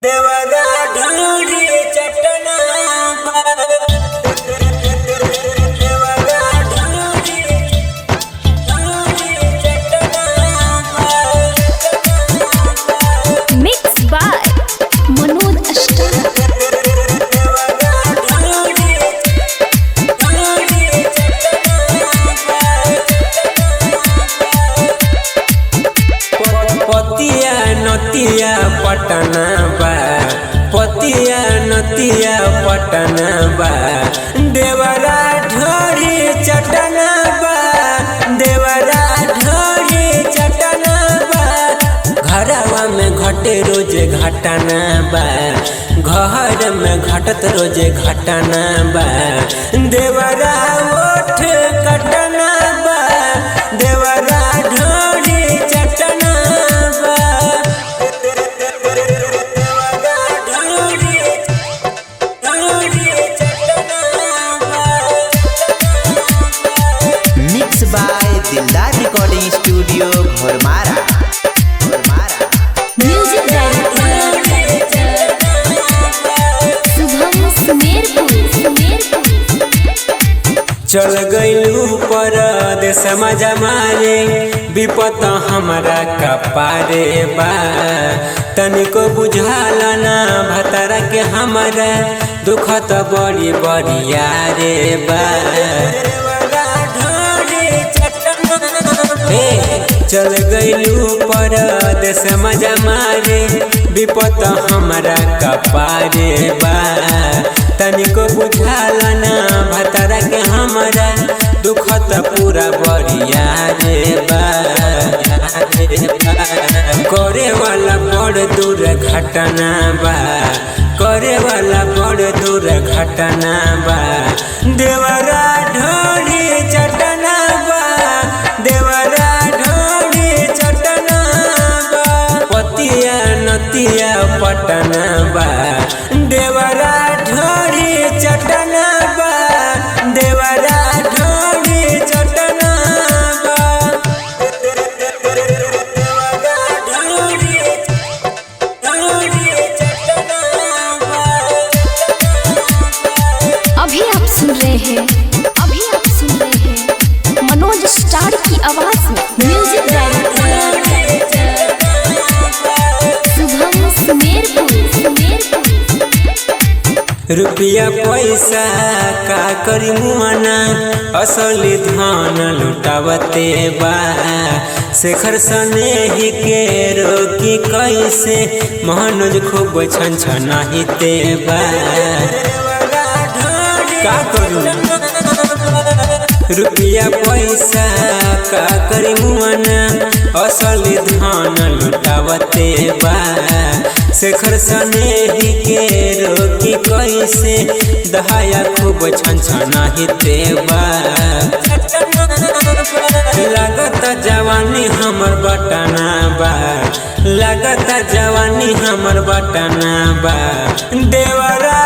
देवरा ढूंढी चटना देवरा ढूंढी ढूंढी चटना Mixed by Manoj Ashtara. देवरा ढूंढी ढूंढी चटना पतिया नतिया पटना बा पतिया नतिया पटना बा देवरा ढोरी चटना बा देवरा ढोरी चटना बा घरवा में घटे रोजे घटना बा घर में घटत रोजे घटना बा देवरा ओठ कटना बा देवरा ढोरी चटना बा देवरा ढोरी ढोरी चटना बा mix by Dildar recording studio Ghormara Ghormara Music Director Subham Sumerpur. चल गईलू पर देश मारे विपत हमारा कपारे बा तनिको बुझाला ना भतरा के हमारा दुख त बड़ी बड़िया रे बा हे, चल गईलू पर देश मजा मारे विपत हमारा कपारे बा तनिको बुझाला ना भतरा के हमारा दुख त पूरा बड़िया रे बा करे वाला बड़ दूर घटना बा करे वाला बड़ दूर घटना बा देवरा ढोली चटना बा देवरा ढोली चटना बा पतिया नतिया पटना बा देवरा ढोली चटना बा देवरा ढोली चटना बा देवरा ढोली ढोली चटना बा अभी आप सुन रहे हैं अभी आप सुन रहे हैं मनोज स्टार की आवाज में म्यूजिक डायरेक्टर शुभम सुमेरपुर रुपया पैसा का करी मुआना असली धन लुटावते बा शेखर सने ही के रोकी कैसे मनोज खूब छन छनाहिते बा का करू रुपया पैसा का करी मुआना असली धन लुटावते बा शेखर सने ही के रोकी कैसे दहाया खूब छन छनाहिते बा लागत जवानी हमर बटना बा लागत जवानी हमर बटना बा देवरा